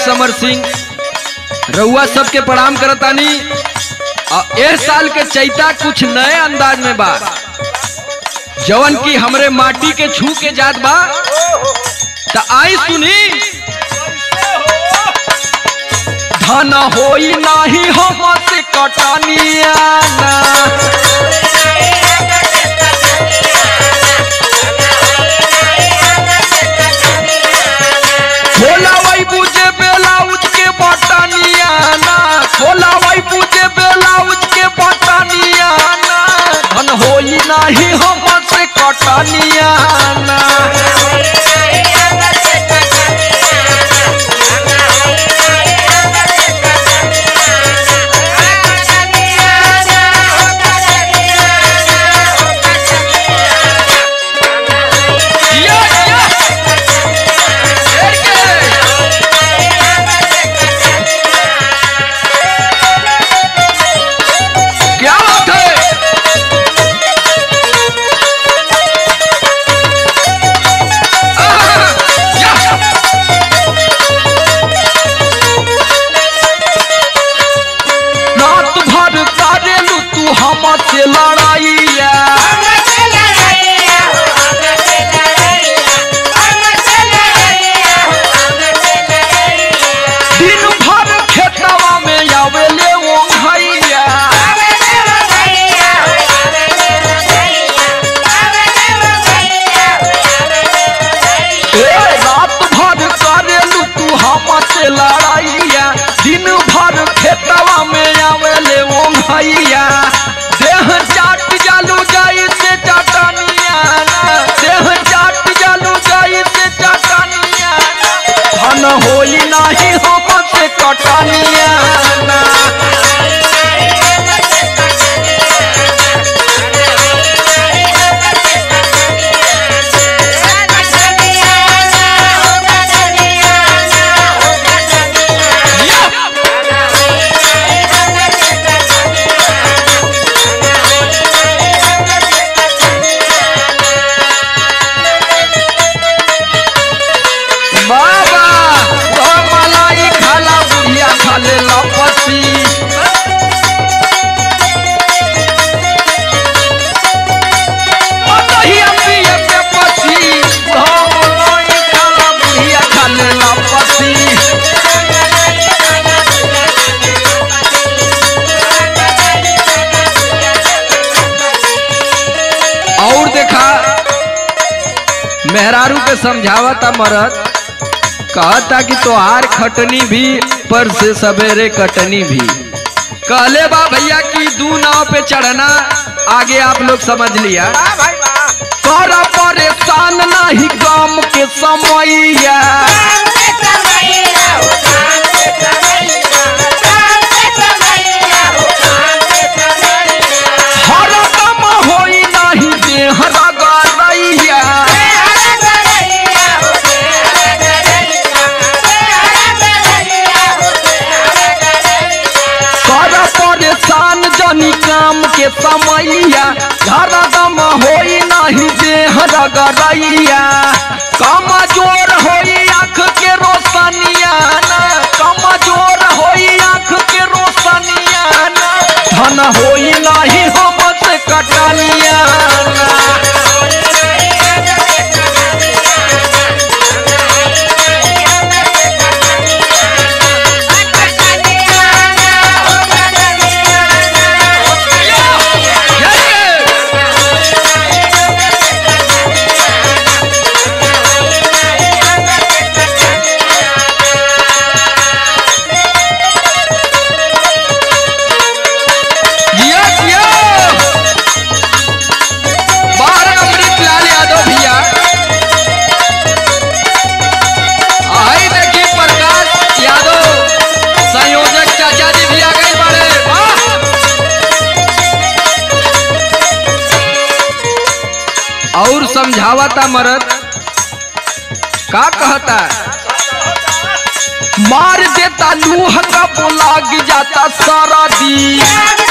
समर सिंह रउआ सबके प्रणाम करतानी और ए साल के चैता कुछ नए अंदाज में बा जवन की हमरे माटी के छू के जात बा त आई सुनी धन होई नाही हम से कटनिया ना खोला वही बुझे बेलाउज के बटनिया ना खोला वही बुझे बेलाउज के बटनिया ना धन होई नाही हम से कटनिया ना जिया, जिया। शेर के। क्या बात है आहा, या। रात भर करेलू तू हम से लड़ाइया दिन भर खेतवा में आवेले वो भैया ए, रात भर करेलू तू हम से लड़ाइया दिन भर खेतवा में आवेले वो भैया देह चाट जालू जाई से चटनिया ना देह चाट जालू जाई से चटनिया ना धन होई नाही हम से कटनिया ना बाबा तो मलाई खाला बुढ़िया खाले लपसी मतहिया पिए पे पसी तो मलाई खाला बुढ़िया खाले लपसी और देखा मेहरारू के समझावता मरद कहता कि तोहार खटनी भी पर से सवेरे कटनी भी कहले बा भैया कि दू नाव पे चढ़ना आगे आप लोग समझ लिया तोरा परेशान नहीं काम के समैया हरदम होई नहीं देह रगड़ैया कर परेशान जनी काम के समैया हरदम होई नहीं देह रगड़ैया कमजोर होई आँख के रोशनिया ना कमजोर होई आँख के रोशनिया ना धन होई नहीं हम से कटनिया ना जिया जिया बाहर अमृत लाल यादव भैया आई देखी प्रकाश यादव संयोजक चाचा जी भी आ गए बड़े वाह और समझावता मरद का कहता मार देता लूह का लाग जाता सारा दी